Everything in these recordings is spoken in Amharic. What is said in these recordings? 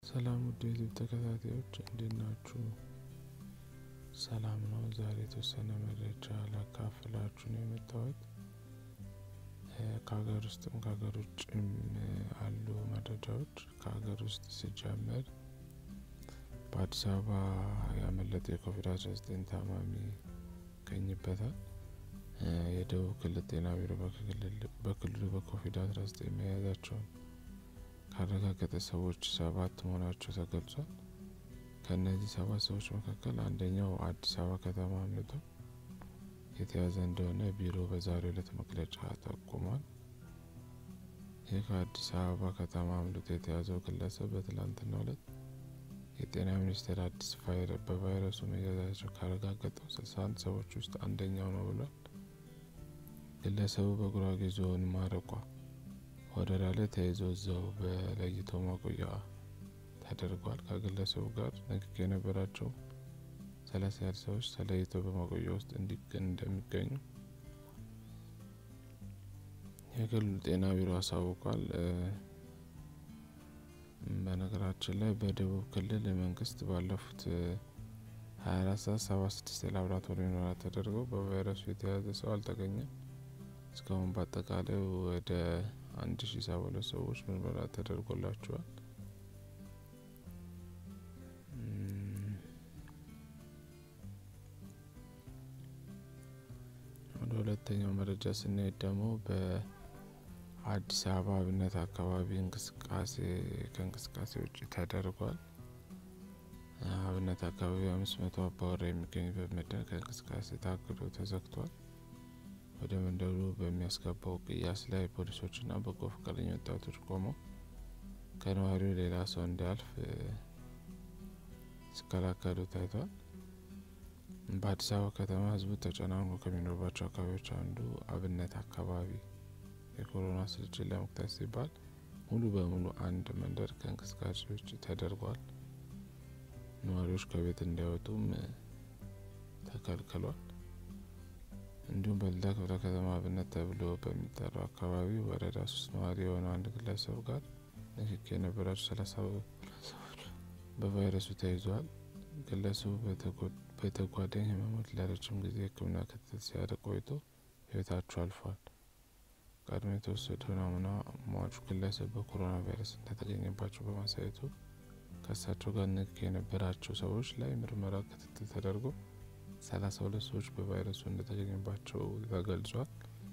ሰላም ውድ የዩቲዩብ ተከታታዮች እንዴት ናችሁ? ሰላም ነው። ዛሬ የተወሰነ መረጃ ላካፍላችሁ ነው የመጣሁት። ከሀገር ውስጥም ከሀገር ውጭም አሉ መረጃዎች። ከሀገር ውስጥ ሲጀምር በአዲስ አበባ ያመለጠ የኮቪድ አስራ ዘጠኝ ታማሚ ይገኝበታል። የደቡብ ክልል ጤና ቢሮ በክልሉ በኮቪድ አስራ ዘጠኝ መያዛቸውን ካረጋገጠ ሰዎች ሰባት መሆናቸው ተገልጿል። ከእነዚህ ሰባት ሰዎች መካከል አንደኛው አዲስ አበባ ከተማ አምልጦ የተያዘ እንደሆነ ቢሮ በዛሬው ዕለት መግለጫ ጠቁሟል። ይህ ከአዲስ አበባ ከተማ አምልጦ የተያዘው ግለሰብ በትላንትናው ዕለት የጤና ሚኒስቴር አዲስ በቫይረሱ መያዛቸው ካረጋገጠው ስልሳ አንድ ሰዎች ውስጥ አንደኛው ነው ብሏል። ግለሰቡ በጉራጌ ዞን ማረቋ ወረዳ ላይ ተይዞ እዛው በለይቶ ማቆያ ተደርጓል። ከግለሰቡ ጋር ንክኪ የነበራቸው ሰላሳ ያህል ሰዎች ተለይተው በማቆያ ውስጥ እንደሚገኙ የክልሉ ጤና ቢሮ አሳውቋል። በነገራችን ላይ በደቡብ ክልል መንግስት ባለፉት ሀያ አራት ሰዓት ሰባ ስድስት የላብራቶሪ ምርመራ ተደርገው በቫይረሱ የተያዘ ሰው አልተገኘም። እስካሁን በአጠቃላይ ወደ አንድ ሺ ሰባ ሁለት ሰዎች ምርመራ ተደርጎላቸዋል። ወደ ሁለተኛው መረጃ ስንሄድ ደግሞ በአዲስ አበባ አብነት አካባቢ እንቅስቃሴ ከእንቅስቃሴ ውጭ ተደርጓል። አብነት አካባቢ አምስት መቶ አባወራ የሚገኝበት መንደር ከእንቅስቃሴ ታግዶ ተዘግቷል። ወደ መንደሩ በሚያስገባው ቅያስ ላይ ፖሊሶችና በጎ ፈቃደኛ ወጣቶች ቆመው ከነዋሪው ሌላ ሰው እንዲያልፍ ሲከላከሉ ታይቷል። በአዲስ አበባ ከተማ ሕዝቡ ተጨናንቆ ከሚኖርባቸው አካባቢዎች አንዱ አብነት አካባቢ የኮሮና ስርጭት ለመግታት ሲባል ሙሉ በሙሉ አንድ መንደር ከእንቅስቃሴ ውጭ ተደርጓል። ነዋሪዎች ከቤት እንዳይወጡም ተከልክሏል። እንዲሁም በልዳ ክፍለ ከተማ አብነት ተብሎ በሚጠራው አካባቢ ወረዳ ሶስት ነዋሪ የሆነው አንድ ግለሰብ ጋር ንክኪ የነበራቸው ሰላሳ ሰዎች በቫይረሱ ተይዘዋል። ግለሰቡ በተጓዳኝ ህመሞች ለረጅም ጊዜ ሕክምና ክትትል ሲያደርግ ቆይቶ ህይወታቸው አልፏል። ቀድሞ የተወሰደው ናሙና ሟቹ ግለሰብ በኮሮና ቫይረስ እንደተገኘባቸው በማሳየቱ ከእሳቸው ጋር ንክኪ የነበራቸው ሰዎች ላይ ምርመራ ክትትል ተደርጎ ሰላሳ ሁለት ሰዎች በቫይረሱ እንደተገኘባቸው ተገልጿል።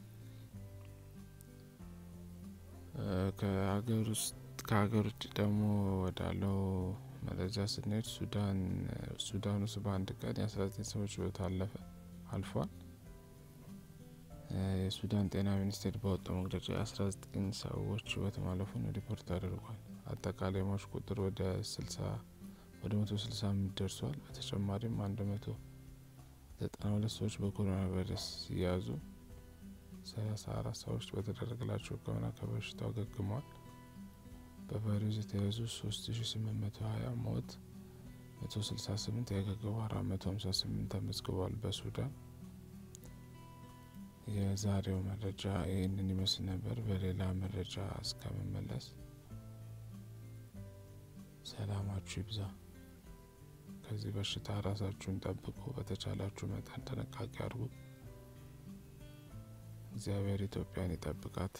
ከሀገር ውስጥ ከሀገር ውጭ ደግሞ ወዳለው መረጃ ስንሄድ ሱዳን ሱዳን ውስጥ በአንድ ቀን የአስራ ዘጠኝ ሰዎች ህይወት አለፈ አልፏል። የሱዳን ጤና ሚኒስቴር ባወጣው መግለጫ የአስራ ዘጠኝ ሰዎች ህይወት ማለፉን ሪፖርት አድርጓል። አጠቃላይ ሟች ቁጥር ወደ ስልሳ ወደ መቶ ስልሳ አምስት ደርሷል። በተጨማሪም አንድ መቶ ዘጠና ሁለት ሰዎች በኮሮና ቫይረስ ሲያዙ ሰላሳ አራት ሰዎች በተደረገላቸው ሕክምና ከበሽታው አገግመዋል። በቫይረሱ የተያዙ ሶስት ሺ ስምንት መቶ ሀያ ሞት መቶ ስልሳ ስምንት ያገገቡ አራት መቶ ሀምሳ ስምንት ተመዝግቧል። በሱዳን የዛሬው መረጃ ይህንን ይመስል ነበር። በሌላ መረጃ እስከመመለስ ሰላማችሁ ይብዛ። ከዚህ በሽታ ራሳችሁን ጠብቁ። በተቻላችሁ መጠን ጥንቃቄ አድርጉ። እግዚአብሔር ኢትዮጵያን ይጠብቃት።